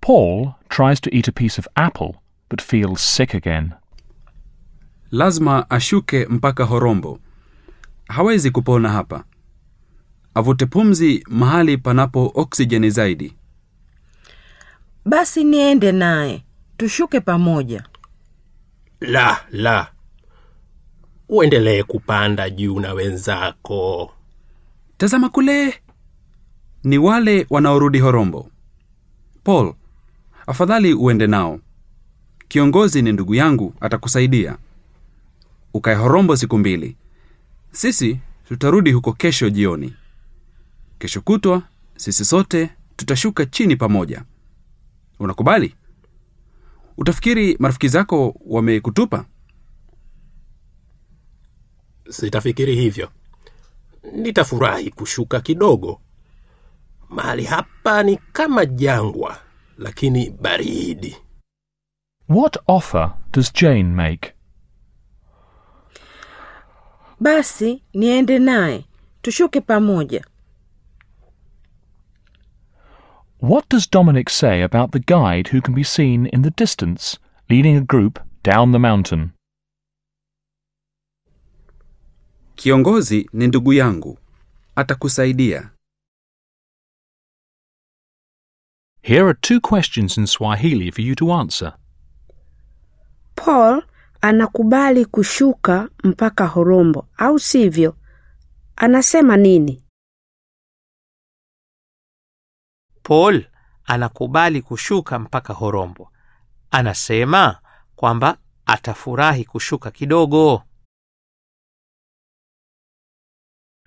Paul tries to eat a piece of apple but feels sick again. lazima ashuke mpaka horombo hawezi kupona hapa avute pumzi mahali panapo oksijeni zaidi basi niende naye tushuke pamoja La, la. Uendelee kupanda juu na wenzako. tazama kule ni wale wanaorudi horombo paul afadhali uende nao kiongozi ni ndugu yangu atakusaidia ukae horombo siku mbili sisi tutarudi huko kesho jioni kesho kutwa sisi sote tutashuka chini pamoja unakubali utafikiri marafiki zako wamekutupa Sitafikiri hivyo. Nitafurahi kushuka kidogo. Mahali hapa ni kama jangwa, lakini baridi. What offer does Jane make? basi niende naye tushuke pamoja What does Dominic say about the guide who can be seen in the distance leading a group down the mountain? kiongozi ni ndugu yangu atakusaidia Here are two questions in Swahili for you to answer. Paul anakubali kushuka mpaka Horombo, au sivyo? Anasema nini? Paul anakubali kushuka mpaka Horombo. Anasema kwamba atafurahi kushuka kidogo.